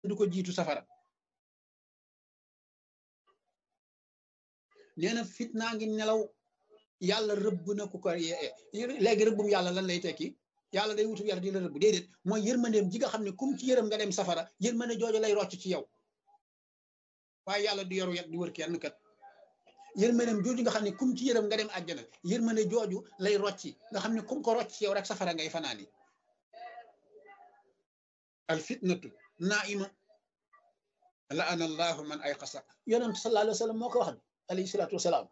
du ko jiitu safara nee na fitnaa ngi nelaw yàlla rëbb na ku ko léegi rëbbum yàlla lan lay tekki yàlla day wutu yar di la rëbb déedéet mooy yërmandeem ji nga xam ne kum ci yërëm nga dem safara yërmande jooju lay rocc ci yow waaye yàlla du yoru yat di wër kenn kat yërmandeem jooju nga xam ne kum ci yërëm nga dem àjjana yërmande jooju lay rocci nga xam ne kum ko rocc ci yow rek safara ngay fanaani al fitnatu naima la ana allahu man ay xasa yonent sallallahu alayhi wa sallam moo ko wax alayhi salaatu wasalaam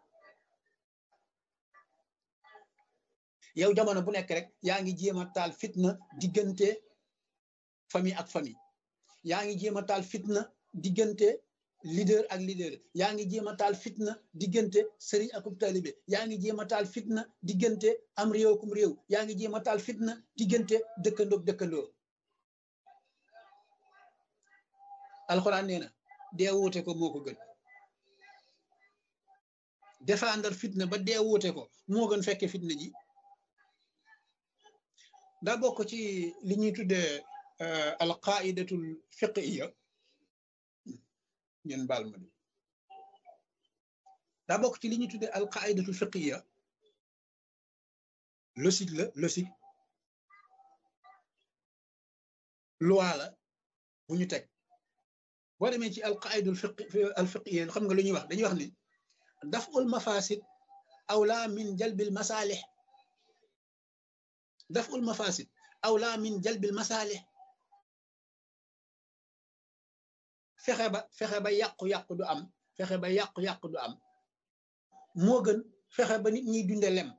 yow jamono bu nekk rek yaa ngi jéem a taal fitna diggante famille ak famille yaa ngi jéem a taal fitna diggante leader ak leader yaa ngi jéem a taal fitna diggante sëriñ akub taalibe yaa ngi jéem a taal fitna diggante am réew kum réew yaa ngi jéem a taal fitna diggante dëkkandoog dëkkandoo alxuraan nee na dee wuute ko moo ko gën défendre fitna ba dee wuute ko moo gën fekke fitna ji daa bokk ci li ñuy tuddee alqaidatul fiqiya ngeen baal ma di daa bokk ci li ñuy tuddee alqaidatul fiqiya logique la logique loi la bu ñu teg boo demee ci alqaidul fiqi alfiqiya xam nga lu ñuy wax dañuy wax ni daful mafasid awla min jalbil masalih daful mafasid awla min jalbil masalih fexe ba fexe ba yàqu-yàqu du am fexe ba yàqu-yàqu du am moo gën fexe ba nit ñiy dunde lem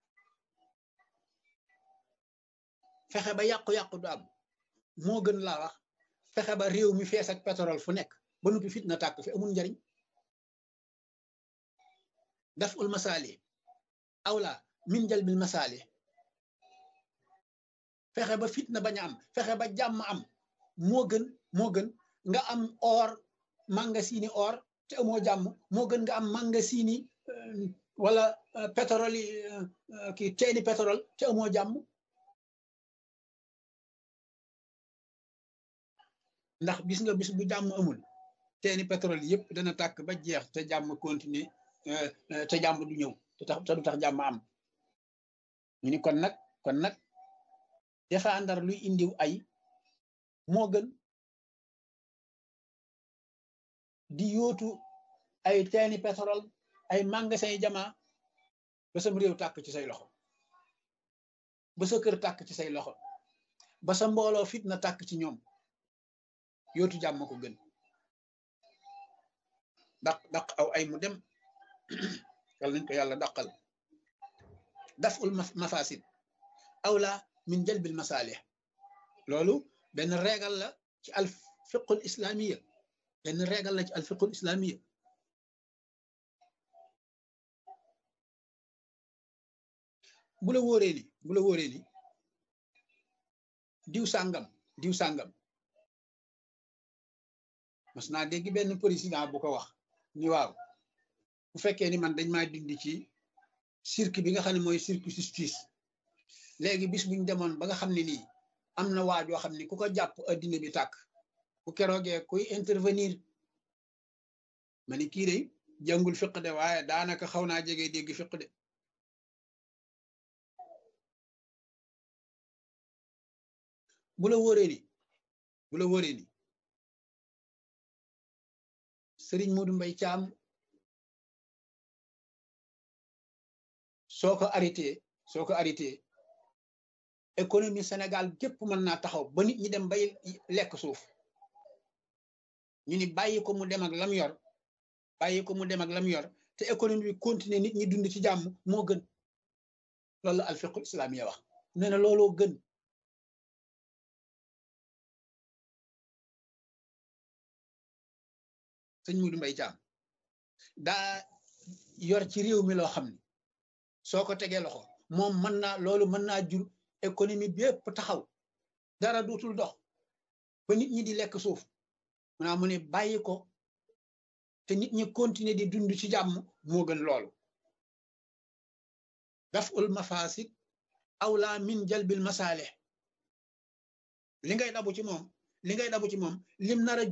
fexe ba yàqu-yàqu du am moo gën laa wax fexe ba réew mi fees ak pétrole fu nekk ba noppi fitna tàkk fi amul njariñ daf ul masaali awla min jalbil masaali fexe ba fitna bañ a am fexe ba jàmm am moo gën moo gën nga am or mangasini or te amoo jàmm moo gën nga am mangasini wala pétrole yi kii teeni pétrole te amoo jàmm ndax bis nga bis bu jàmm amul teeni pétrole yëpp dana tàkk ba jeex te jàmm continuer te jàmm du ñëw te tax te du tax jàmm am ñu ni kon nag kon nag défendre luy indiw ay moo gën di yóotu ay teeni pétrole ay magasin yi jamaa ba sam réew tàkk ci say loxo ba sa kër tàkk ci say loxo ba sa mbooloo fitna tàkk ci ñoom yootu jàmm ko gën daq daq aw ay mu dem yàlla nañ ko yàlla daqal daful mafasid awla min jalbil masalih loolu benn régal la ci al fiqul islamiya benn régal la ci al fiqul islamiya bu la wóoree ni bu la wóoree ni diw sàngam diw sàngam mas naa dégg benn président bu ko wax ni waaw bu fekkee ni man dañ maa dindi ci cirque bi nga xam ne mooy cirque justice léegi bis buñ demoon ba nga xam ne nii am na waajoo xam ne ku ko jàpp addina bi tàkk bu keroogee kuy intervenir ma ni kii de jàngul fiq de waaye daanaka xaw naa jege dégg fiq de bu la wóoree ni bu la wóoree ni Sëriñ Modou Mbaye Thiam soo ko arrêté soo ko arrêté économie Sénégal gépp mën naa taxaw ba nit ñi dem bay lekk suuf ñu ni bàyyi ko mu dem ak lam yor bàyyi ko mu dem ak lam yor te économie bi continuer nit ñi dund ci jàmm moo gën loolu la alfiqul islamiya wax nee na looloo gën sëñ Modou Mbaye Thiam daa yor ci réew mi loo xam ne soo ko tegee loxo moom mën naa loolu mën naa jur économie bi yëpp taxaw dara dootul dox ba nit ñi di lekk suuf maanaam mu ne bàyyi ko te nit ñi continuer di dund ci jàmm moo gën loolu daf ul mafasid awla min jalbil masalih li ngay dabu ci moom li ngay dabu ci moom lim nar a